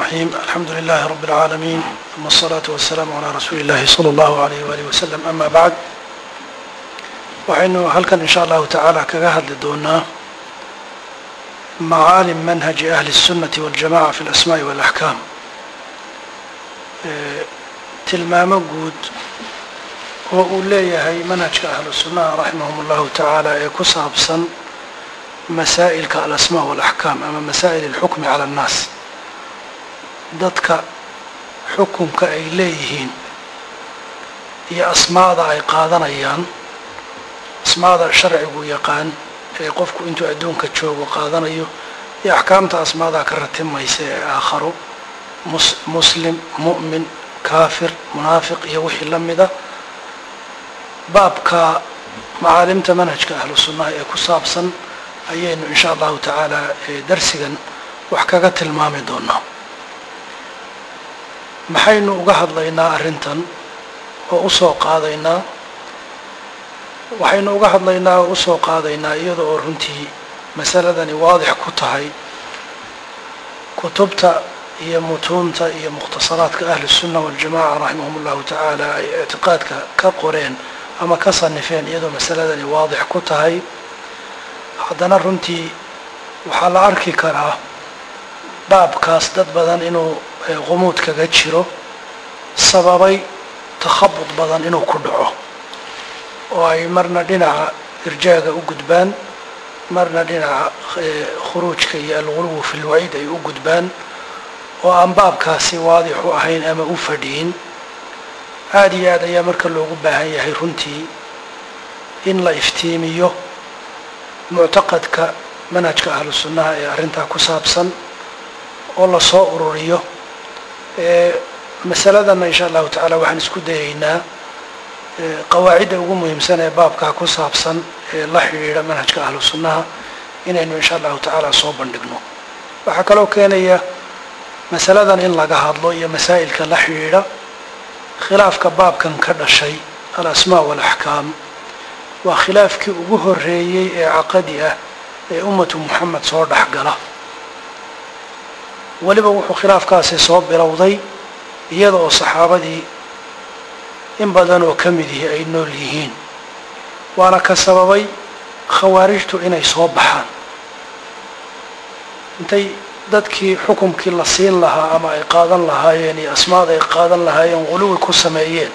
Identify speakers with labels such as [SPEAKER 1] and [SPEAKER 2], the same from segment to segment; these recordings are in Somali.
[SPEAKER 1] الرحيم الحمد لله رب العالمين ثم الصلاة والسلام على رسول الله صلى الله عليه وآله وسلم أما بعد waxaynu halkan in sha allahu tacaala kaga hadli doonaa macaalim manhaji ahli الsunati waاljamaca fi اlasmaءi wاlaxkaam tilmaamo guud oo uu leeyahay manhajka ahlu sunnaha raximahum اllahu tacaala ee ku saabsan masaa'ilka alasmaa wاlaxkaam ama masaa'il اlxukmi cala اnnaas dadka xukunka ay leeyihiin iyo asmaada ay qaadanayaan asmaada sharcigu yaqaan ee qofku intuu adduunka joogo qaadanayo iyo axkaamta asmaadaa ka ratimaysa ee aakharo muslim mu'min kaafir munaafiq iyo wixii la mida baabka macaalimta manhajka ahlu sunnaha ee ku saabsan ayaynu in sha allahu tacaala darsigan wax kaga tilmaami doonaa maxaynu uga hadlaynaa arrintan oo usoo qaadaynaa waxaynu uga hadlaynaa oo usoo qaadaynaa iyada oo runtii masaladani waadix ku tahay kutubta iyo mutuunta iyo mukhtasaraadka ahli الsunna waاljamaca raximahum اllahu tacaala ay ictiqaadka ka qoreen ama ka sanifeen iyadoo masaladani waadix ku tahay haddana runtii waxaa la arki karaa baabkaas dad badan inuu qumuud kaga jiro sababay takhabud badan inuu ku dhaco oo ay marna dhinaca irjaaga u gudbaan marna dhinaca khuruujka iyo alguluwu fi lwaciid ay u gudbaan oo aan baabkaasi waadix u ahayn ama u fadhiyin aada iyo aad ayaa marka loogu baahan yahay runtii in la iftiimiyo muctaqadka manhajka ahlu sunnaha ee arrintaa ku saabsan oo lasoo ururiyo masaladanna insha allahu tacaala waxaan isku dayaynaa qawaacidda ugu muhiimsan ee baabkaa ku saabsan ee la xidhiidha manhajka ahlu sunnaha inaynu insha allahu tacaala soo bandhigno waxaa kaloo keenaya masaladan in laga hadlo iyo masaa'ilka la xidhiidha khilaafka baabkan ka dhashay alasmaa walaxkaam waa khilaafkii ugu horeeyey ee caqadi ah ee ummatu muxamed soo dhex gala weliba wuxuu khilaafkaasi soo bilowday iyada oo saxaabadii in badan oo ka mid yihi ay nool yihiin waana ka sababay khawaarijtu inay soo baxaan intay dadkii xukumkii la siin lahaa ama ay qaadan lahaayeen iyo asmaad ay qaadan lahaayeen quluwi ku sameeyeen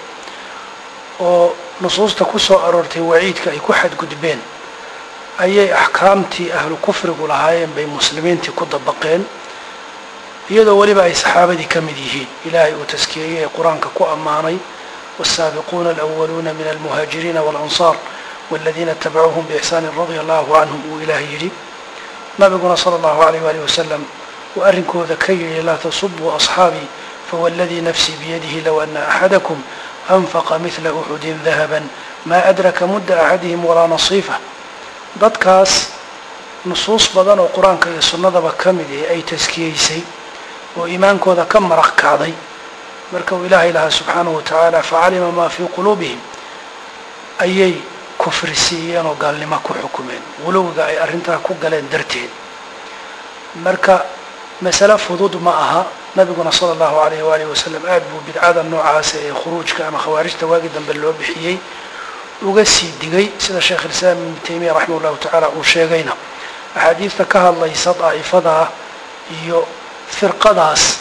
[SPEAKER 1] oo nusuusta ku soo aroortay waciidka ay ku xadgudbeen ayay axkaamtii ahlu kufrigu lahaayeen bay muslimiintii ku dabaqeen iyadoo weliba ay saxaabadii ka mid yihiin ilaahay uu taskiyeeyey ee qur-aanka ku ammaanay والسابقون الأولون من المهاجرين والأنصار والذين اتبعوهم بإحسان رضي الله عنهم uu ilaah yidhi nabiguna صلى الله عليه وaله وسلم uu arrinkooda ka yidhi laa تصبوا أصحاabي فوالذي نفسي بيده لو أن أحدكم أنفق مثل أحد ذهبا ما أدرك مد أحدهم ولا نصيفة dadkaas nusuus badan oo qur-aanka iyo sunnadaba ka mid eh ay taskiyeysay oo iimaankooda ka maraq kacday marka uu ilaahay lahaa subxaanahu watacaala facalima maa fii quluubihim ayay kufri siiyeen oo gaalnimo ku xukumeen guluwiga ay arrintaa ku galeen darteed marka masale fudud ma aha nabiguna sala allahu alayh waalihi wasalam aada buu bidcada noocaasa ee khuruujka ama khawaarijta waagii dambe loo bixiyey uga sii digay sida sheekh ilislaam ibnu taymiya raximah llahu tacaala uu sheegayna axaadiista ka hadlaysa daa'ifadaa iyo firqadaas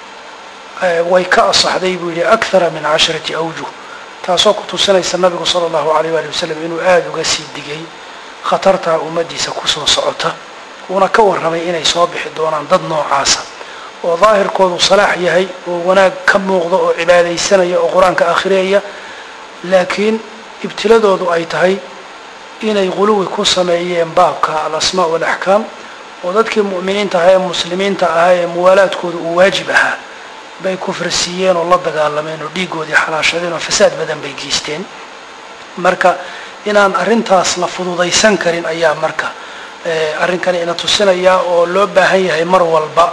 [SPEAKER 1] way ka asaxday buu yihi akthara min casharati awjuh taasoo ku tusinaysa nabigu sala allahu alayh waali wasalam inuu aada uga sii digay khatartaa ummaddiisa kusoo socota uuna ka warramay inay soo bixi doonaan dad noocaasa oo daahirkoodu salaax yahay oo wanaag ka muuqda oo cibaadaysanaya oo qur-aanka akhriyaya laakiin ibtiladoodu ay tahay inay quluwi ku sameeyeen baabka alasmaa walaxkaam oo dadkii mu'miniinta ahaa ee muslimiinta ahaa ee muwaalaadkooda uu waajib ahaa bay kufri siiyeen oo la dagaalameen oo dhiigoodii xalaashadeen oo fasaad badan bay geysteen marka inaan arrintaas la fududaysan karin ayaa marka arrinkani ina tusinayaa oo loo baahan yahay mar walba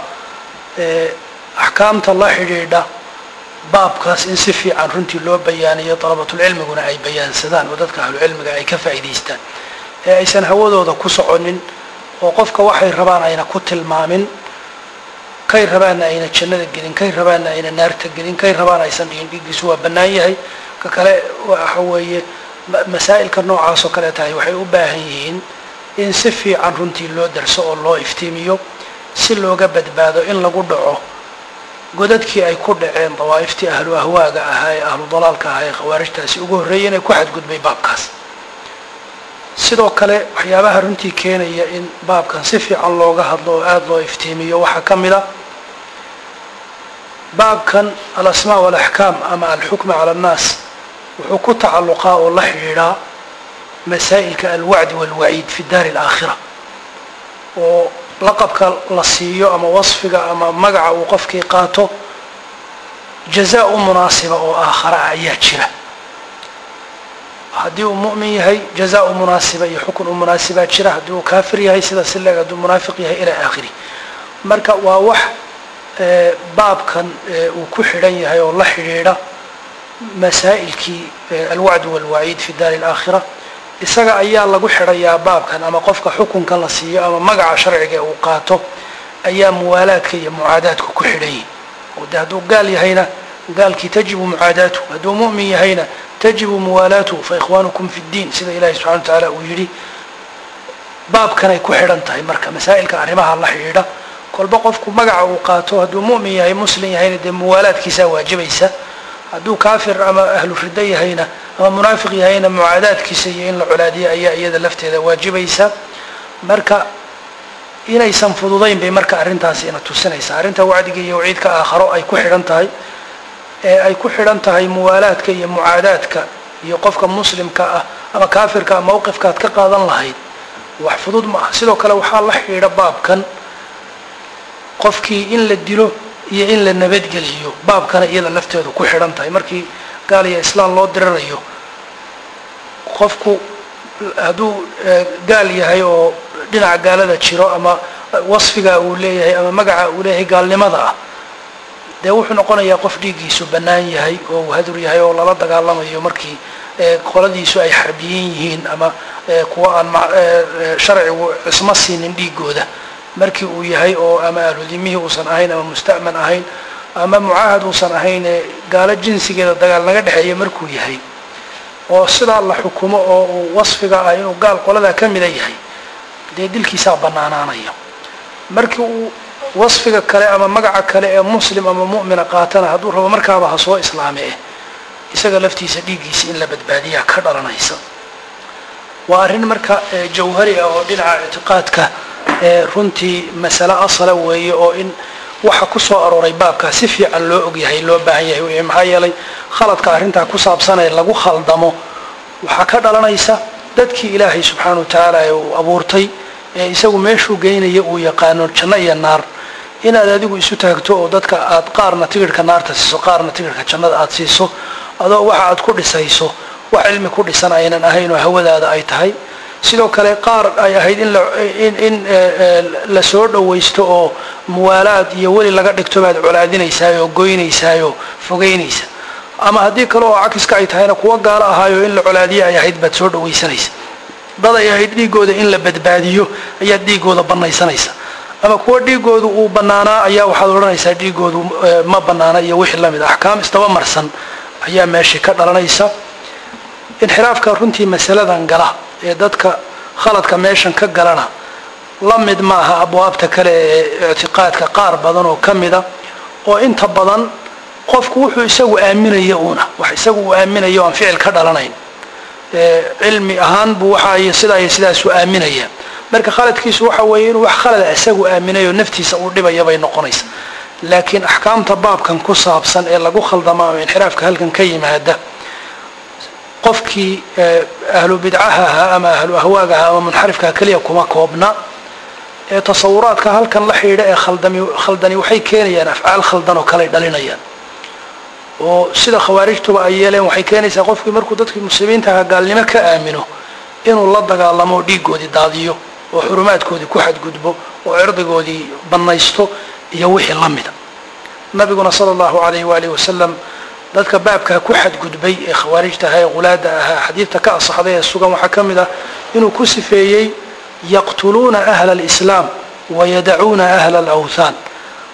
[SPEAKER 1] axkaamta la xidhiidha baabkaas in si fiican runtii loo bayaaniyo dalabatulcilmiguna ay bayaansadaan oo dadka ahlucilmiga ay ka faa'iidaystaan ee aysan hawadooda ku soconin oo qofka waxay rabaan ayna ku tilmaamin kay rabaanna ayna jannada gelin kay rabaanna ayna naarta gelin kay rabaan aysan dhigin dhiiggiisu waa bannaan yahay ka kale waxa weeye masaa'ilka noocaas oo kale tahay waxay u baahan yihiin in si fiican runtii loo darso oo loo iftiimiyo si looga badbaado in lagu dhaco godadkii ay ku dhaceen dawaa'iftii ahlu ahwaaga ahaa ee ahlu dalaalka ahaa ee khawaarijtaasi ugu horreeyeen ee ku xadgudbay baabkaas sidoo kale waxyaabaha runtii keenaya in baabkan si fiican looga hadlo oo aada loo iftiimiyo waxaa ka mid a baabkan alasmaa walaxkaam ama alxukma cala annaas wuxuu ku tacalluqaa oo la xidhiidhaa masaa'ilka alwacdi walwaciid fi daari alaakhira oo laqabka la siiyo ama wasfiga ama magaca uu qofkii qaato jazaa u munaasiba oo aakhara ah ayaa jira haddii uu mu'min yahay jazaa u munaasiba iyo xukun u munaasibaa jira haddii uu kaafir yahay sida si leeg hadduu munaafiq yahay ilaa aakhiri marka waa wax baabkan uu ku xidhan yahay oo la xidhiidha masaa'ilkii alwacd walwaciid fi daari alaakhira isaga ayaa lagu xidhayaa baabkan ama qofka xukunka la siiyo ama magaca sharciga uu qaato ayaa muwaalaadka iyo mucaadaadku ku xidhan yihin oo de hadduu gaal yahayna gaalkii tajibu mucaadaatu hadduu mu'min yahayna tajibu muwaalaatuhu fa ikhwaanukum fi ddiin sida ilahi subxana wa tacaala uu yidhi baabkanay ku xidhan tahay marka masaa'ilka arrimaha la xidhiidha kolba qofku magaca uu qaato hadduu mu'min yahay muslim yahayna dee muwaalaadkiisaa waajibaysa hadduu kaafir ama ahlu riddo yahayna ama munaafiq yahayna mucaadaadkiisa iyo in la colaadiyo ayaa iyada lafteeda waajibaysa marka inaysan fududayn bay marka arrintaasi ina tusinaysaa arrinta wacdiga iyo waciidka aakharo ay ku xidhan tahay ee ay ku xidhan tahay muwaalaadka iyo mucaadaadka iyo qofka muslimka ah ama kaafirka ah mawqifkaad ka qaadan lahayd wax fudud ma aha sidoo kale waxaa la xidhiidha baabkan qofkii in la dilo iyo in la nabadgeliyo baabkana iyada lafteedu ku xidhan tahay markii gaal iyo islaam loo dirirayo qofku hadduu gaal yahay oo dhinaca gaalada jiro ama wasfiga uu leeyahay ama magaca uu leeyahay gaalnimada ah dee wuxuu noqonayaa qof dhiiggiisu bannaan yahay oo uu hadur yahay oo lala dagaalamayo markii qoladiisu ay xarbiyin yihiin ama kuwa aan sharcigu cismo siinin dhiigooda markii uu yahay oo ama ahludimihii uusan ahayn ama musta'man ahayn ama mucaahad uusan ahayn ee gaalo jinsigeeda dagaal naga dhexeeya markuu yahay oo sidaa la xukumo oo uu wasfiga ah inuu gaal qoladaa ka mida yahay dee dilkiisaa bannaanaanaya markii uu wasfiga kale ama magaca kale ee muslim ama mu'mina qaatana hadduu rabo markaaba ha soo islaame eh isaga laftiisa dhiiggiisa in la badbaadiyaa ka dhalanaysa waa arrin marka jawhari ah oo dhinaca ictiqaadka runtii masale asala weeye oo in waxa ku soo arooray baabkaa si fiican loo ogyahay loo baahan yahay wey maxaa yeelay khaladka arrintaa ku saabsanee lagu khaldamo waxaa ka dhalanaysa dadkii ilaahay subxaana wa tacaala ee uu abuurtay ee isagu meeshuu geynaya uu yaqaano janno iyo naar inaad adigu isu taagto oo dadka aad qaarna tigirhka naarta siiso qaarna tigirhka jannada aad siiso adoo waxa aad ku dhisayso wax cilmi ku dhisan aynan ahayn oo hawadaada ay tahay sidoo kale qaar ay ahayd in la soo dhawaysto oo muwaalaad iyo weli laga dhigto baad colaadinaysaay oo goynaysaayoo fogeynaysa ama haddii kale oo cakiska ay tahayna kuwa gaalo ahaayo in la colaadiyo ay ahayd baad soo dhawaysanaysa dad ay ahayd dhiigooda in la badbaadiyo ayaad dhiigooda banaysanaysa ama kuwa dhiigoodu uu bannaanaa ayaa waxaad odhanaysaa dhiigoodu ma bannaana iyo wixii lamid a axkaam isdaba marsan ayaa meeshii ka dhalanaysa inxiraafka runtii masaladan gala ee dadka khaladka meeshan ka galana la mid maaha abwaabta kale ee ictiqaadka qaar badan oo ka mida oo inta badan qofku wuxuu isagu aaminaya uuna wax isagu uu aaminayo aan ficil ka dhalanayn cilmi ahaan buu waxa iyo sidaa iyo sidaasuu aaminaya marka khaladkiisu waxa weeye inuu wax khalada isagu aaminayo naftiisa uu dhibaya bay noqonaysa laakiin axkaamta baabkan ku saabsan ee lagu khaldama ama inxiraafka halkan ka yimaada qofkii ahlu bidcaha ahaa ama ahlu ahwaaga ahaa ama munxarifkaha keliya kuma koobna ee tasawuraadka halkan la xidhiidha ee khaldami khaldani waxay keenayaan afcaal khaldan oo kaley dhalinayaan oo sida khawaarijtuba ay yeeleen waxay keenaysaa qofkii markuu dadkii muslimiinta ahaa gaalnimo ka aamino inuu la dagaalamo oo dhiigoodii daadiyo oo xurumaadkoodii ku xadgudbo oo cirdigoodii bannaysto iyo wixii la mida nabiguna sala allahu alayh waalihi wasalam dadka baabkaa ku xadgudbay ee khawaarijta ahaa ee qulaada ahaa xadiidta ka asaxday ee sugan waxaa ka mid ah inuu ku sifeeyey yaqtuluuna ahla alislaam wayadacuuna ahla alawthaan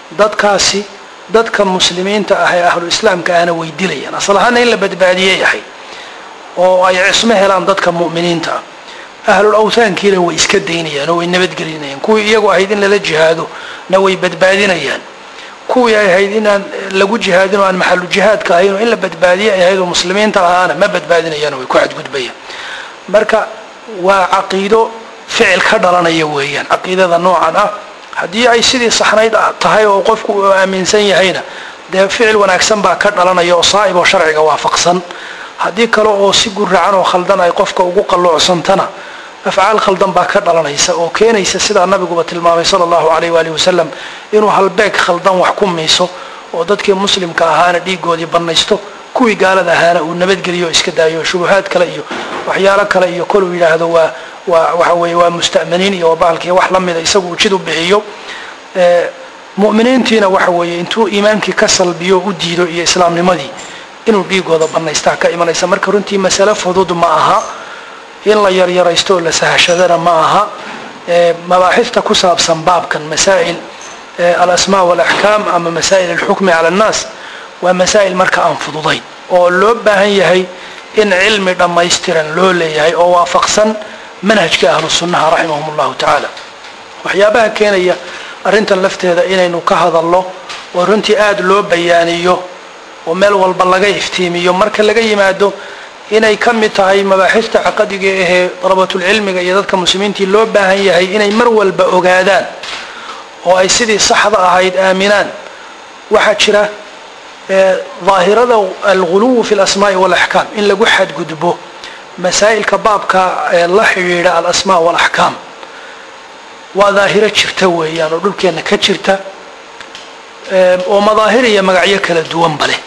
[SPEAKER 1] dadkaasi dadka muslimiinta ah ee ahlu islaamka ahna way dilayaan asal ahaana in la badbaadiye yahay oo ay cismo helaan dadka mu'miniinta ah ahlul awtaankiina way iska daynayaan oo way nabadgelinayaan kuwii iyagu ahayd in lala jihaado na way badbaadinayaan kuwii ay ahayd inaan lagu jihaadin oo aan maxalu jihaadka ahayn oo in la badbaadiye ay ahayd oo muslimiinta ahaana ma badbaadinayaan way ku xadgudbayaan marka waa caqiido ficil ka dhalanaya weeyaan caqiidada noocan ah haddii ay sidii saxnayd tahay oo qofku uu aaminsan yahayna dee ficil wanaagsan baa ka dhalanaya oo saa'ib oo sharciga waafaqsan haddii kale oo si guracan oo khaldan ay qofka ugu qalluucsantana afcaal khaldan baa ka dhalanaysa oo keenaysa sidaa nabiguba tilmaamay sala allahu alayh waalihi wasalam inuu halbeeg khaldan wax ku miiso oo dadkii muslimka ahaana dhiigoodii bannaysto kuwii gaalada ahaana uu nabadgeliyo o iska daayo shubuhaad kale iyo waxyaalo kale iyo koluu yidhaahdo waa waa waxa weeye waa musta'miniin iyo bahalkii wax la mida isagu uu jid u bixiyo mu'miniintiina waxa weeye intuu iimaankii ka salbiyo u diido iyo islaamnimadii inuu dhiigooda bannaystaa ka imanaysa marka runtii masale fudud ma aha in la yaryaraysto oo la sahashadana ma aha mabaaxifta ku saabsan baabkan masaa'il alasmaa walaxkaam ama masaa'il alxukmi cala annaas waa masaa'il marka aan fududayn oo loo baahan yahay in cilmi dhammaystiran loo leeyahay oo waafaqsan manhajka ahlu sunnaha raximahum allahu tacaala waxyaabaha keenaya arrintan lafteeda inaynu ka hadalno oo runtii aada loo bayaaniyo oo meel walba laga iftiimiyo marka laga yimaado inay ka mid tahay mabaaxifta caqadiga ahee dalabatulcilmiga iyo dadka muslimiintii loo baahan yahay inay mar walba ogaadaan oo ay sidii saxda ahayd aaminaan waxaa jira daahirada alguluw fi lasmaai walaxkaam in lagu xadgudbo masaa'ilka baabka ee la xidhiidha alasmaa walaxkaam waa daahiro jirta weeyaan oo dhulkeenna ka jirta oo madaahir iyo magacyo kala duwanba leh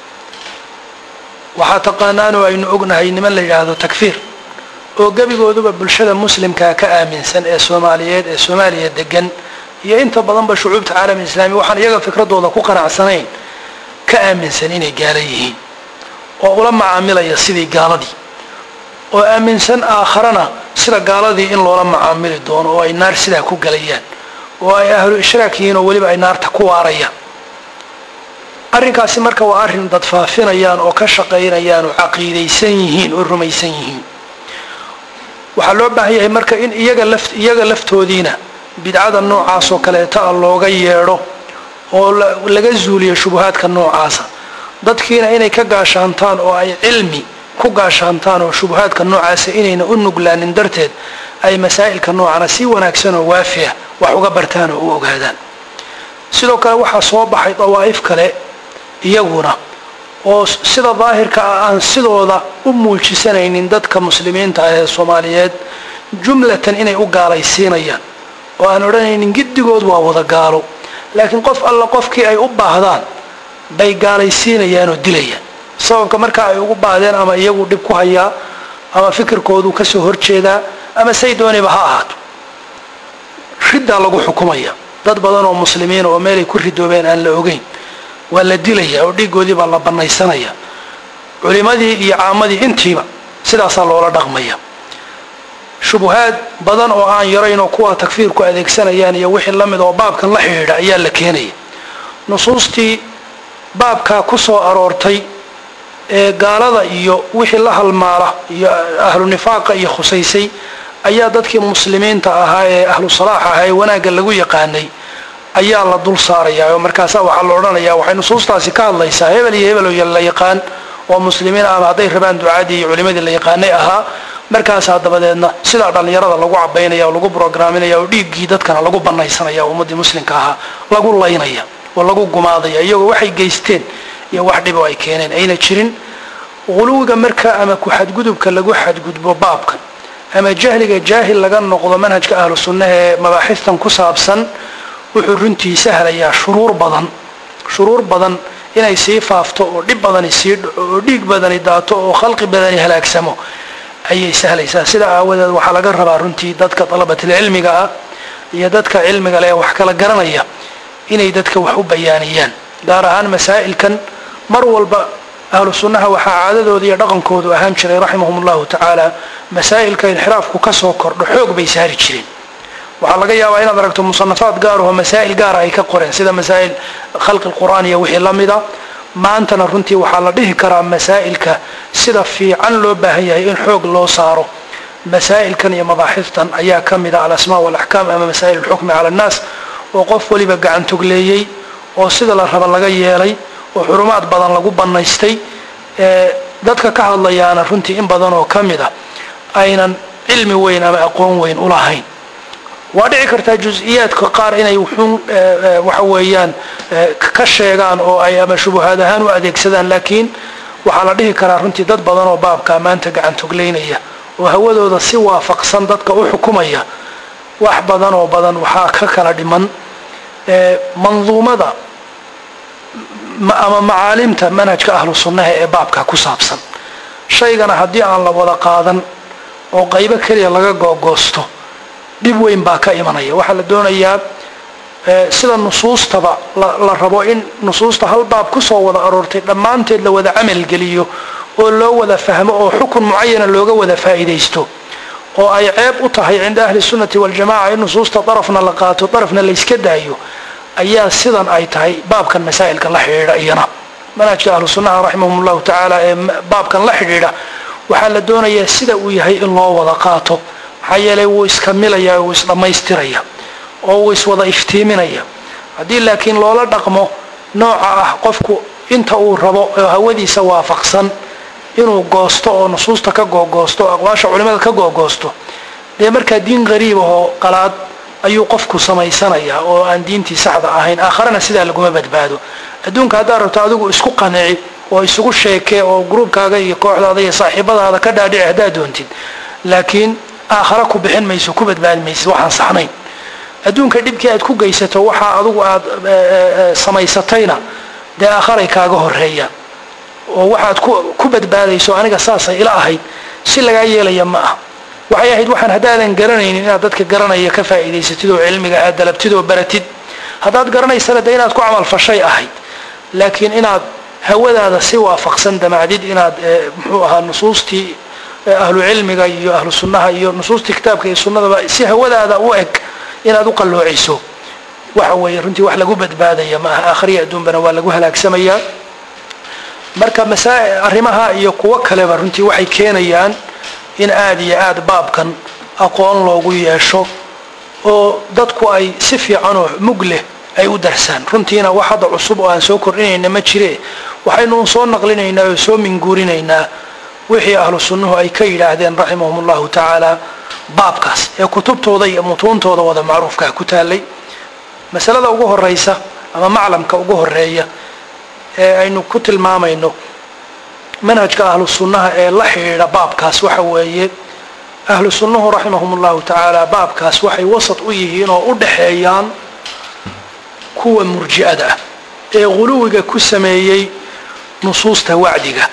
[SPEAKER 1] waxaa taqaanaanoo aynu ognahay niman la yidhaahdo takfiir oo gebigooduba bulshada muslimkaa ka aaminsan ee soomaaliyeed ee soomaaliya degan iyo inta badanba shucuubta caalami islaami waxaan iyaga fikradooda ku qanacsanayn ka aaminsan inay gaala yihiin oo ula macaamilaya sidii gaaladii oo aaminsan aakharana sida gaaladii in loola macaamili doono oo ay naar sidaa ku galayaan oo ay ahlu ishraak yihiin oo weliba ay naarta ku waarayaan arrinkaasi marka waa arrin dad faafinayaan oo ka shaqaynayaan oo caqiidaysan yihiin oo rumaysan yihiin waxaa loo baahan yahay marka in iyaga laf iyaga laftoodiina bidcada noocaas oo kaleeta a looga yeedho oo laga zuuliyo shubuhaadka noocaasa dadkiina inay ka gaashaantaan oo ay cilmi ku gaashaantaan oo shubuhaadka noocaasa inayna u nuglaanin darteed ay masaa'ilka noocana si wanaagsan oo waafiah wax uga bartaan oo u ogaadaan sidoo kale waxaa soo baxay dawaa'if kale iyaguna oo sida daahirka ah aan sidooda u muujisanaynin dadka muslimiinta ah ee soomaaliyeed jumlatan inay u gaalaysiinayaan oo aan odhanaynin giddigood waa wada gaalo laakiin qof alla qofkii ay u baahdaan bay gaalaysiinayaan oo dilayaan sababka marka ay ugu baahdeen ama iyagu dhib ku hayaa ama fikirkoodu kasoo horjeedaa ama say dooniba ha ahaato riddaa lagu xukumaya dad badan oo muslimiina oo meelay ku ridoobeen aan la ogeyn waa la dilaya oo dhiigoodii baa la banaysanaya culimadii iyo caamadii intiiba sidaasaa loola dhaqmaya shubuhaad badan oo aan yarayn oo kuwa takfiirku adeegsanayaan iyo wixii lamid oo baabkan la xidhiidha ayaa la keenaya nusuustii baabkaa ku soo aroortay ee gaalada iyo wixii la halmaala iyo ahlu nifaaqa iyo khusaysay ayaa dadkii muslimiinta ahaa ee ahlu salaax ahaa ee wanaagga lagu yaqaanay ayaa la dul saarayaa oo markaasa waxaa la odhanayaa waxay nusuustaasi ka hadlaysaa hebel iyo hebel la yaqaan oo muslimiin ama hadday rabaan ducaadii iyo culimadii la yaqaanay ahaa markaasaa dabadeedna sidaa dhallinyarada lagu cabaynaya oo lagu brograaminaya oo dhiiggii dadkana lagu banaysanaya oo ummaddii muslimka ahaa lagu laynaya oo lagu gumaadaya iyagoo waxay geysteen iyo wax dhibo ay keeneen ayna jirin quluwiga marka ama ku-xadgudubka lagu xadgudbo baabkan ama jahliga jaahil laga noqdo manhajka ahlu sunnaha ee mabaaxistan ku saabsan wuxuu runtii sahlayaa shuruur badan shuruur badan inay sii faafto oo dhib badani sii dhaco oo dhiig badani daato oo khalqi badani halaagsamo ayay sahlaysaa sidaa aawadeed waxaa laga rabaa runtii dadka dalabatilcilmiga ah iyo dadka cilmiga leh wax kala garanaya inay dadka wax u bayaaniyaan gaar ahaan masaa'ilkan mar walba ahlu sunnaha waxaa caadadooda iyo dhaqankoodu ahaan jiray raximahum allahu tacaala masaa'ilka inxiraafku kasoo kordho xoog bay saari jireen waxaa laga yaabaa inaad aragto musanafaad gaaraho masaa'il gaara ay ka qoreen sida masaa'il khalqi lqur'aan iyo wixii la mida maantana runtii waxaa la dhihi karaa masaa'ilka sida fiican loo baahan yahay in xoog loo saaro masaa'ilkan iyo mabaaxiftan ayaa ka mid a alasmaa walaxkaam ama masaa'il alxukmi cala annaas oo qof waliba gacantogleeyey oo sida la raba laga yeelay oo xurumaad badan lagu bannaystay dadka ka hadlayaana runtii in badan oo ka mid a aynan cilmi weyn ama aqoon weyn ulahayn waa dhici kartaa jus-iyaadka qaar inay wuxuun waxa weeyaan ka sheegaan oo ay ama shubuhaad ahaan u adeegsadaan laakiin waxaa la dhihi karaa runtii dad badan oo baabkaa maanta gacantogleynaya oo hawadooda si waafaqsan dadka u xukumaya wax badan oo badan waxaa ka kala dhiman manduumada ama macaalimta manhajka ahlu sunnaha ee baabka ku saabsan shaygana haddii aan la wada qaadan oo qaybo keliya laga googoosto dhib weyn baa ka imanaya waxaa la doonayaa sida nusuustaba la rabo in nusuusta hal baab kusoo wada aroortay dhammaanteed la wada camalgeliyo oo loo wada fahmo oo xukun mucayana looga wada faa'iidaysto oo ay ceeb u tahay cinda ahli sunnati waljamaca in nusuusta darafna la qaato darafna layska daayo ayaa sidan ay tahay baabkan masaa'ilka la xidhiidha iyana manhajka ahlu sunnaha raximahum llahu tacaala ee baabkan la xidhiidha waxaa la doonayaa sida uu yahay in loo wada qaato maxaa yeelay wuu iskamilaya wuu isdhammaystiraya oo wuu iswada iftiiminaya haddii laakiin loola dhaqmo nooca ah qofku inta uu rabo oo hawadiisa waafaqsan inuu goosto oo nusuusta ka googoosto oo aqwaasha culimada ka googoosto dee markaa diin qariib ahoo qalaad ayuu qofku samaysanayaa oo aan diintii saxda ahayn aakharana sidaa laguma badbaado adduunka haddaad rabto adigu isku qanici oo isugu sheekee oo gruubkaaga iyo kooxdaada iyo saaxiibadaada ka dhaadhici haddaad doontid laakiin aakhara ku bixin mayso ku badbaadi maysid waxaan saxnayn adduunka dhibkii aad ku geysato waxaa adigu aad samaysatayna dee aakharay kaaga horeeyaan oo waxaad ku badbaadayso aniga saasay ila ahayd si lagaa yeelaya ma ah waxay ahayd waxaan haddaadan garanaynin inaad dadka garanaya ka faa'iidaysatid oo cilmiga aad dalabtid oo baratid haddaad garanaysana dee inaad ku camalfashay ahayd laakiin inaad hawadaada si waafaqsan damacdid inaad muxuu ahaa nusuustii ahlu cilmiga iyo ahlu sunnaha iyo nusuustii kitaabka iyo sunnadaba si hawadaada u eg inaad u qalloociso waxa weeye runtii wax lagu badbaadaya ma aha aakhriya adduunbana waa lagu halaagsamayaa marka masaa arrimaha iyo kuwo kaleba runtii waxay keenayaan in aada iyo aada baabkan aqoon loogu yeesho oo dadku ay si fiicanoo mug leh ay u darsaan runtiina wax hadda cusub oo aan soo kordhinayna ma jire waxaynu un soo naqlinaynaa oo soo minguurinaynaa wixii ahlu sunnuhu ay ka yidhaahdeen raximahum llahu tacaala baabkaas ee kutubtooda iyo mutuuntooda wada macruufkaa ku taalay masalada ugu horeysa ama maclamka ugu horeeya ee aynu ku tilmaamayno manhajka ahlu sunnaha ee la xidhiidha baabkaas waxa weeye ahlu sunnuhu raximahum llahu tacaala baabkaas waxay wasat u yihiin oo u dhaxeeyaan kuwa murji'ada ah ee guluwiga ku sameeyey nusuusta wacdiga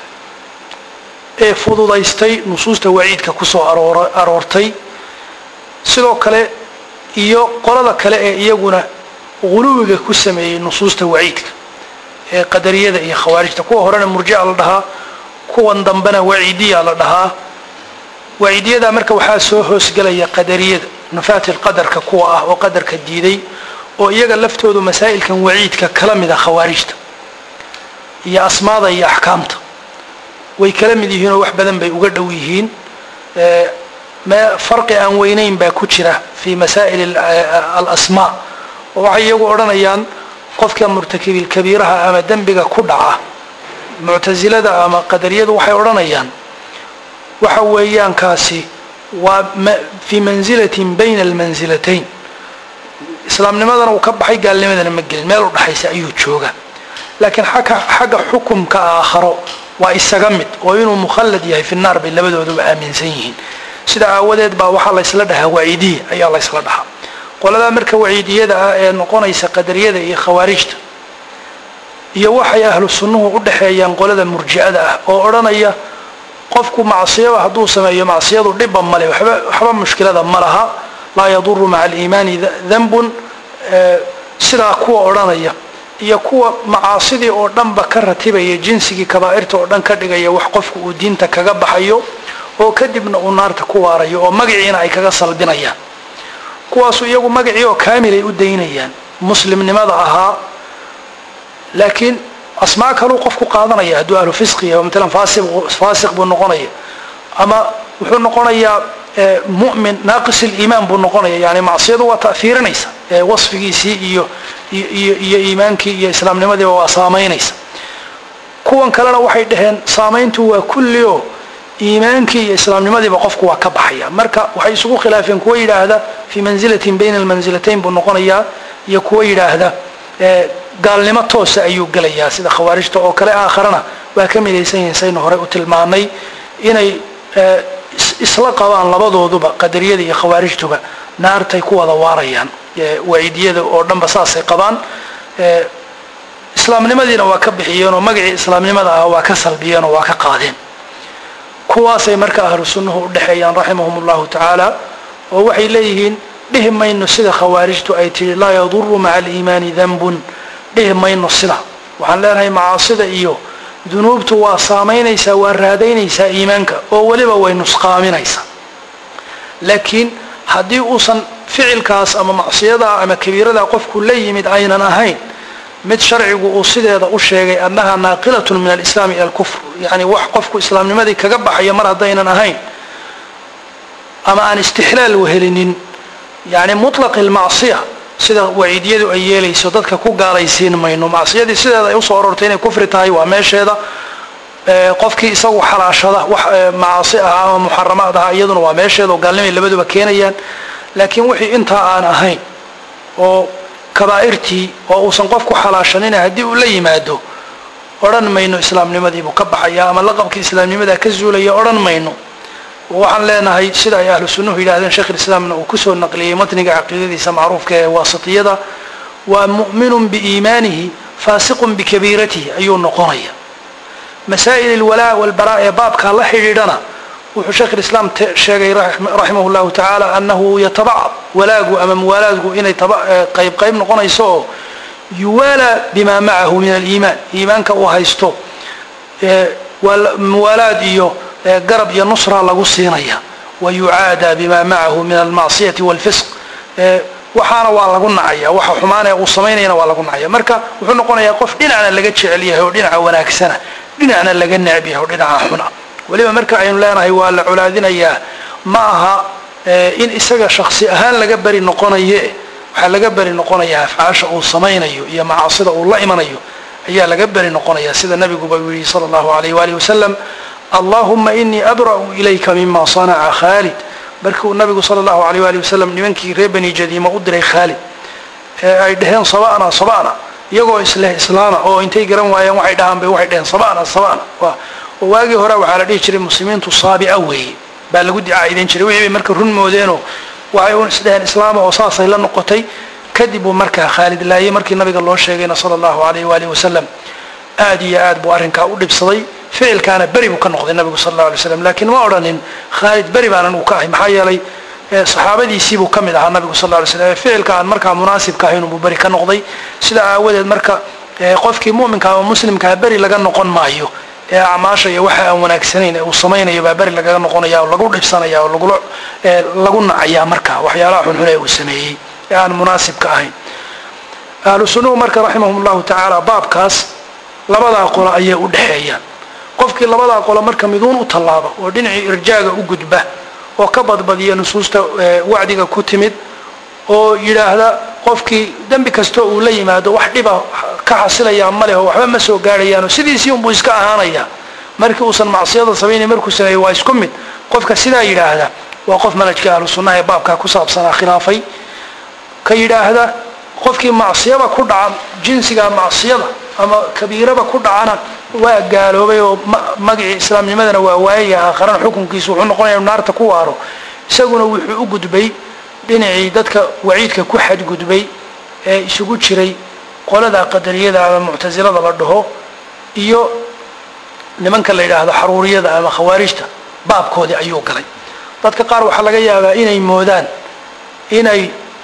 [SPEAKER 1] ee fududaystay nusuusta waciidka kusoo aroortay sidoo kale iyo qolada kale ee iyaguna guluwiga ku sameeyey nusuusta waciidka ee qadariyada iyo khawaarijta kuwa horena murjica la dhahaa kuwan dambena waciidiya la dhahaa waciidiyada marka waxaa soo hoosgelaya qadariyada nufaati qadarka kuwa ah oo qadarka diiday oo iyaga laftoodu masaa'ilkan waciidka kala mid a khawaarijta iyo asmaada iyo axkaamta way kala mid yihiin oo wax badan bay uga dhow yihiin farqi aan weynayn baa ku jira fi masaa'il alasmaa oo waxay iyagu odhanayaan qofka murtakibilkabiiraha ama dembiga ku dhaca muctasilada ama qadariyadu waxay odhanayaan waxa weeyaan kaasi waa fii manzilatin bayna almansilatayn islaamnimadana uu ka baxay gaalnimadana ma gelin meel u dhaxaysa ayuu jooga laakiin xagga xukumka aakharo waa isaga mid oo inuu mukhallad yahay fi naar bay labadooduba aaminsan yihiin sida aawadeed baa waxaa laysla dhahaa waciidiya ayaa laysla dhahaa qoladaa marka waciidiyada ah ee noqonaysa qadariyada iyo khawaarijta iyo waxay ahlu sunnuhu u dhaxeeyaan qolada murji'ada ah oo odhanaya qofku macsiyaba hadduu sameeyo macsiyadu dhibba male waxba mushkilada ma laha laa yaduru maca aliimaani danbun sidaa kuwa odhanaya iyo kuwa macaasidii oo dhanba ka ratibaya jinsigii kabaa'irta oo dhan ka dhigaya wax qofku uu diinta kaga baxayo oo kadibna uu naarta ku waarayo oo magaciina ay kaga salbinayaan kuwaasu iyagu magacii oo kaamilay u daynayaan muslimnimada ahaa laakiin asmaa kaluu qofku qaadanaya hadduu ahlu fisqi yahay matalan faasiq faasiq buu noqonaya ama wuxuu noqonayaa mu'min naaqis iliimaan buu noqonaya yani macsiyadu waa ta'fiirinaysa wasfigiisii iyo iyo iyo iimaankii iyo islaamnimadiiba waa saamaynaysa kuwan kalena waxay dhaheen saamayntu waa kulli oo iimaankii iyo islaamnimadiiba qofku waa ka baxaya marka waxay isugu khilaafeen kuwa yidhaahda fii manzilatin bayna almanzilatayn buu noqonayaa iyo kuwa yidhaahda gaalnimo toosa ayuu gelayaa sida khawaarijta oo kale aakharana waa ka midaysan yihiin saynu horey u tilmaanay inay isla qabaan labadooduba qadariyada iyo khawaarijtuba naartay ku wada waarayaan waciidiyada oo dhanba saasay qabaan islaamnimadiina waa ka bixiyeen oo magacii islaamnimada ah waa ka salbiyeen oo waa ka qaadeen kuwaasay marka ahlu sunnuhu u dhexeeyaan raximahum llahu tacaala oo waxay leeyihiin dhihi mayno sida khawaarijtu ay tihi laa yaduru maca aliimaani danbun dhihi mayno sida waxaan leenahay macaasida iyo dunuubtu waa saamaynaysaa waa raadaynaysaa iimaanka oo weliba way nusqaaminaysaa laakiin haddii uusan ficilkaas ama macsiyadaa ama kabiiradaa qofku la yimid aynan ahayn mid sharcigu uu sideeda u sheegay annaha naaqilatun min alislaami ila alkufr yani wax qofku islaamnimadii kaga baxayo mar haddaynan ahayn ama aan istixlaal wehelinin yani mutlaqi lmacsiya sida waciidiyadu ay yeelayso dadka ku gaalaysiin mayno macsiyadii sideeda ay usoo orortay inay kufri tahay waa meesheeda qofkii isagu xalaashada wax macaasi ah ama muxaramaad aha iyaduna waa meesheeda oo gaalnimay labaduba keenayaan laakiin wixii intaa aan ahayn oo kabaa'irtii oo uusan qofku xalaashanina haddii uu la yimaado odhan mayno islaamnimadiibuu ka baxaya ama laqabkii islaamnimadaa ka zuulaya odhan mayno waxaan leenahay sida ay ahlu sunnuhu yidhahdeen sheekh islaamna uu kusoo naqliyey matniga caqiidadiisa macruufka ee waasitiyada waa mu'minun biiimaanihi faasiqun bikabiiratihi ayuu noqonaya masaa'il ilwalaa walbaraa ee baabkaa la xidhiidhana wuxuu sheekh islaam sheegay raximah llahu tacaala annahu yatabacad walaagu ama muwaalaadku inay qayb qayb noqonayso oo yuwaalaa bima macahu min aliimaan iimaanka uu haysto muwaalaad iyo garab iyo nusra lagu siinaya wa yucaadaa bima macahu min almacsiyati walfisq waxaana waa lagu nacaya waxa xumaanee uu samaynayana waa lagu nacaya marka wuxuu noqonayaa qof dhinacna laga jecel yahay oo dhinaca wanaagsana dhinacna laga necb yahay oo dhinaca xuna weliba marka aynu leenahay waa la colaadinayaa ma aha in isaga shaksi ahaan laga beri noqonaye waxaa laga beri noqonayaa afcaasha uu samaynayo iyo macaasida uu la imanayo ayaa laga beri noqonaya sida nabiguba uu yihi sala allahu alayh waalihi wasalam allahuma inii abra'u ilayka mima sanaca khaalid markuu nabigu sala allahu alayh waali wasalam nimankii reer bani jadiima u diray khaalid ee ay dhaheen sabana sabana iyagoo isleh islaama oo intay garan waayeen waxay dhahaan bay waxay dhaheen sabana sabana oo waagii hore waxaa la dhihi jiray muslimiintu saabica weeye baa lagu dicaa'idan jiray wixii bay marka run moodeenoo waxay un isdheheen islaama oo saasay la noqotay kadib buu markaa khaalid laayay markii nabiga loo sheegayna sala allahu alayh waalihi wasalam aad iyo aad buu arrinkaa u dhibsaday ficilkaana beri buu ka noqday nabigu sal alla alay slam lakiin ma odhanin khaalid beri baanan uu ka ahay maxaa yeelay saxaabadiisiibuu ka mid ahaa nabigu sal alla alay slam ficilka aan markaa munaasibka ahayn buu beri ka noqday sida aawadeed marka qofkii mu'minka ama muslimkaa beri laga noqon maayo ee acmaasha iyo waxa aan wanaagsanayn ee uu samaynayo baa beri lagaga noqonaya oo lagu dhibsanaya oo lagula lagu nacayaa marka waxyaalaha xunxun ee uu sameeyey ee aan munaasibka ahayn ahlu sunnuhu marka raximahum llahu tacaala baabkaas labadaa qolo ayay u dhexeeyaan qofkii labadaa qolo marka miduun u tallaaba oo dhinacii irjaaga u gudba oo ka badbadiya nusuusta wacdiga ku timid oo yidhaahda qofkii dembi kastoo uu la yimaado wax dhiba ka xasilayaa ma leho waxba ma soo gaadhayaanoo sidiisii unbuu iska ahaanayaa markii uusan macsiyada samaynay markuu sameeyey waa isku mid qofka sidaa yidhaahda waa qof manhajka ahlu sunnaha ee baabkaa ku saabsanaa khilaafay ka yidhaahda qofkii macsiyaba ku dhaca jinsiga macsiyada ama kabiiraba ku dhacana waa gaaloobay oo magacii islaamnimadana waa waayaya aakharana xukunkiisu wuxuu noqonaya naarta ku waaro isaguna wuxuu u gudbay dhinacii dadka waciidka ku xadgudbay ee isugu jiray qolada qadariyada ama muctasilada la dhaho iyo nimanka la yidhaahdo xaruuriyada ama khawaarijta baabkoodii ayuu galay dadka qaar waxaa laga yaabaa inay moodaan inay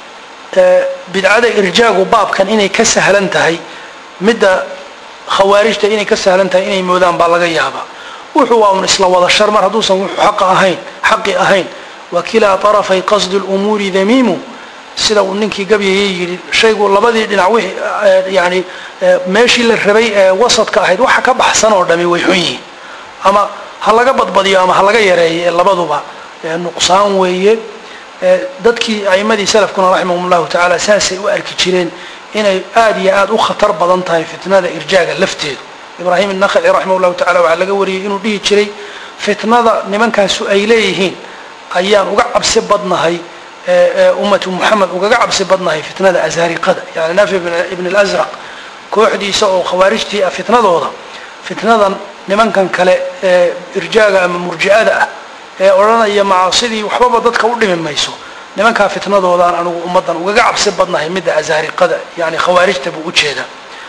[SPEAKER 1] bidcada irjaagu baabkan inay ka sahlan tahay midda khawaarijta inay ka sahlan tahay inay moodaan baa laga yaabaa wuxuu waa un isla wada shar mar hadduusan wuxuu xaqa ahayn xaqi ahayn wa kilaa طarafay qasdi اlumuuri damiimu sida uu ninkii gabyayay yidhi shaygu labadii dhinac wixii yani meeshii la rabay ee wasadka ahayd waxa ka baxsan oo dhami way xun yihiin ama ha laga badbadiyo ama ha laga yareeyo ee labaduba nuqsaan weeye dadkii a'imadii salafkuna raximahum llahu tacaala saasay u arki jireen inay aada iyo aada u khatar badan tahay fitnada irjaaga lafteedu ibraahim innakhaci raximah llahu tacala waxaa laga wariyey inuu dhihi jiray fitnada nimankaasu ay leeyihiin ayaan uga cabsi badnahay ummatu muxamed ugaga cabsi badnahay fitnada azariqada yani nafi ibn اlazraq kooxdiisa oo khawaarijtii ah fitnadooda fitnadan nimankan kale ee irjaaga ama murji'ada ah ee odhanaya macaasidii waxbaba dadka u dhimi mayso nimankaa fitnadoodaan anugu ummaddan ugaga cabsi badnahay midda azariqada yani khawaarijta buu ujeeda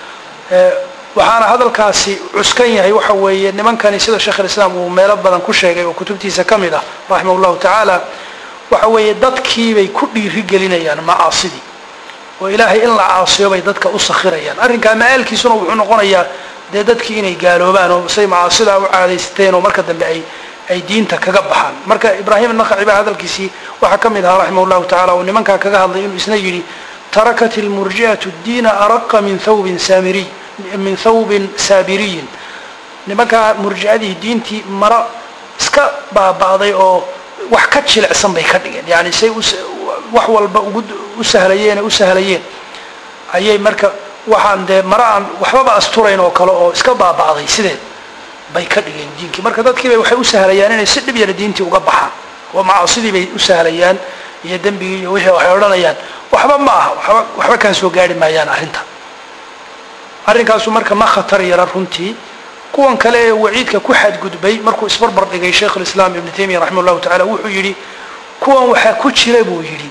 [SPEAKER 1] waxaana hadalkaasi cuskan yahay waxa weeye nimankani sida sheekh lislaam uu meelo badan ku sheegay oo kutubtiisa ka mid ah raximah llahu tacaala waxa weeye dadkiibay ku dhiiri gelinayaan macaasidii oo ilaahay in la caasiyo bay dadka u sakhirayaan arrinkaa ma-aalkiisuna wuxuu noqonayaa dee dadkii inay gaaloobaan oo say macaasidaa u caadaysteen oo marka dambe ay ay diinta kaga baxaan marka ibraahim anaqaci baa hadalkiisii waxaa ka mid ahaa raximah llahu tacala oo nimankaa kaga hadlay inuu isna yidhi tarakat ilmurji'atu diina araqa min thawbin saamiriy min thawbin saabiriyin nimankaa murjicadii diintii maro iska baaba'day oo wax ka jilicsan bay ka dhigeen yani say wax walba ugu u sahlayeen u sahlayeen ayay marka waxaan dee maro aan waxbaba asturayn oo kale oo iska baaba'day sideed bay ka dhigeen diinkii marka dadkiibay waxay u sahlayaan inay si dhib yara diintii uga baxaan oo macaasidii bay u sahlayaan iyo dembigii iyo wixii waxay odhanayaan waxba ma aha waba waxba kaa soo gaari maayaan arrinta arrinkaasu marka ma khatar yara runtii kuwan kale ee waciidka ku xadgudbay markuu isbarbar dhigay sheikh lislaam ibnu taymiya raximah llahu tacala wuxuu yidhi kuwan waxaa ku jira buu yidhi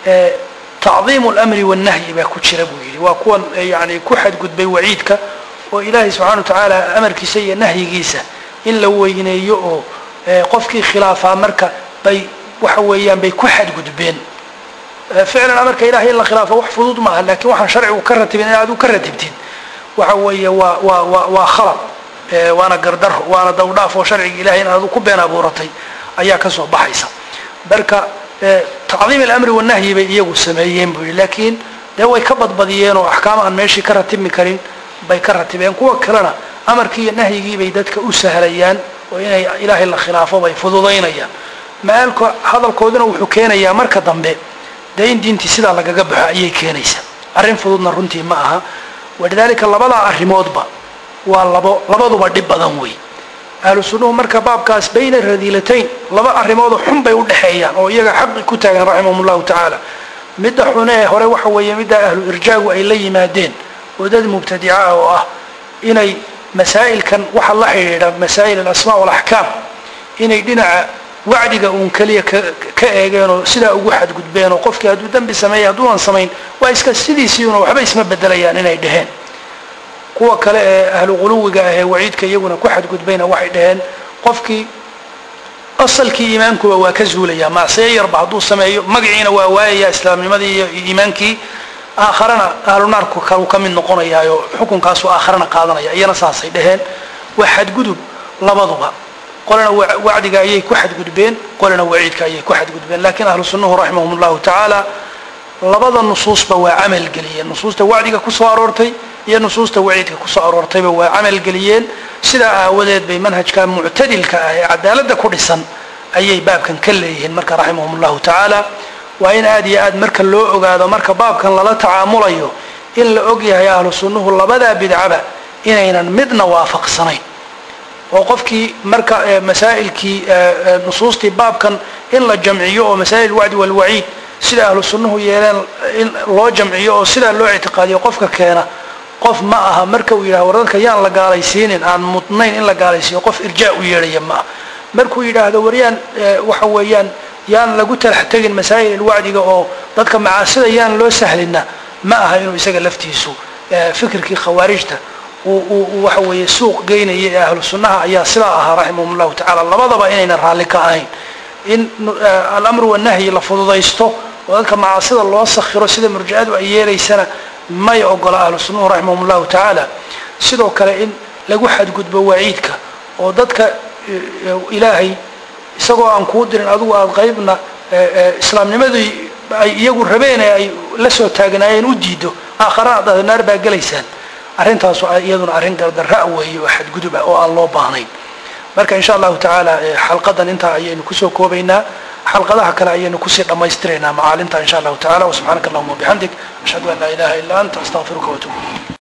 [SPEAKER 1] tacdiimu lamri wannahyi baa ku jira buu yidhi waa kuwan yani ku xadgudbay waciidka oo ilaahay subxana wa tacaala amarkiisa iyo nahyigiisa in la weyneeyo oo qofkii khilaafaa marka bay waxa weeyaan bay ku xadgudbeen ficlan amarka ilahay in la khilaafo wax fudud maaha lakin waxaan sharcigu ka ratibin in aad u ka ratibtid waxa weeye waa waa wa waa khalad waana gardaro waana dawdhaaf oo sharciga ilahay in aadu ku been abuuratay ayaa kasoo baxaysa marka tacdiim alamri wanahyi bay iyagu sameeyeen buu yihi lakiin dee way ka badbadiyeen oo axkaam aan meeshii ka ratibmi karin bay ka ratibeen kuwa kalena amarkii iyo nahyigii bay dadka u sahlayaan oo inay ilaahay la khilaafo bay fududaynayaan ma-aalka hadalkooduna wuxuu keenayaa marka dambe dee in diintii sidaa lagaga baxo ayay keenaysaa arrin fududna runtii ma aha walidaalika labadaa arrimoodba waa labo labaduba dhib badan wey ahlu sunnuhu marka baabkaas bayna radiilatayn laba arrimoodoo xun bay udhexeeyaan oo iyaga xaqi ku taagan raximahum llahu tacaala midda xunee hore waxa weeye middaa ahlu irjaagu ay la yimaadeen oo dad mubtadica ah oo ah inay masaa'ilkan waxa la xidhiidha masaa'il alasmaa walaxkaam inay dhinaca wacdiga uun keliya ka eegeen oo sidaa ugu xadgudbeen oo qofkii hadduu dembi sameeyay hadduunan samayn waa iska sidiisiiuna waxba isma bedelayaan inay dheheen kuwa kale ee ahlu quluwiga ah ee waciidka iyaguna ku xadgudbayna waxay dhaheen qofkii asalkii iimaankuba waa ka zuulayaa macsiyo yarba hadduu sameeyo magaciina waa waayaya islaamnimadii iyo iimaankii aakharana ahlu naarku kalu ka mid noqonayaayo xukunkaasu aakharana qaadanaya iyana saasay dhaheen waa xadgudub labaduba qolena wacdiga ayay ku xadgudbeen qolena waciidka ayay ku xadgudbeen lakin ahlu sunnuhu raximahum llahu tacaala labada nusuusba waa camal geliyeen nusuusta wacdiga kusoo aroortay iyo nusuusta waciidka kusoo aroortayba waa camal geliyeen sidaa aawadeed bay manhajka muctadilka ah ee cadaaladda ku dhisan ayay baabkan ka leeyihiin marka raximahum llahu tacaala waa in aad iyo aad marka loo ogaado marka baabkan lala tacaamulayo in la og yahay ahlu sunnuhu labadaa bidcaba inaynan midna waafaqsanayn oo qofkii marka masaa'ilkii nusuustii baabkan in la jamciyo oo masaa'il wacdi walwaciid sida ahlu sunnuhu yeeleen in loo jamciyo oo sidaa loo ictiqaadiyo qofka keena qof ma aha marka uu yidhahdo war dadka yaan la gaalaysiinin aan mudnayn in la gaalaysiiyo qof irjaa u yeedhaya ma aha markuu yidhaahdo war yaan waxa weeyaan yaan lagu talax tegin masaa'il alwacdiga oo dadka macaasida yaan loo sahlina ma aha inuu isaga laftiisu fikirkii khawaarijta uu waxa weeye suuq geynaya ee ahlu sunnaha ayaa sidaa ahaa raximahum llahu tacala labadaba inayna raalli ka ahayn in alamru wanahyi la fududaysto oo dadka macaasida loo sakhiro sida murjicadu ay yeelaysana may ogola ahlu sunnuhu raximahum llahu tacaala sidoo kale in lagu xadgudbo waciidka oo dadka ilaahay isagoo aan kuu dirin adigu aada qaybna islaamnimadii ay iyagu rabeen ee ay la soo taagnaayeen u diido aakhara adaad naar baa gelaysaan arrintaasu iyaduna arrin gardarra weeye oo xadgudub ah oo aan loo baahnayn marka insha allahu tacaala xalqadan intaa ayaynu kusoo koobaynaa xalqadaha kale ayaynu kusii dhammaystiraynaa macaalinta insha allahu tacala wasubxaanaka allahuma wabixamdik ashhadu an laa ilaha illa anta astaqfiruka watuub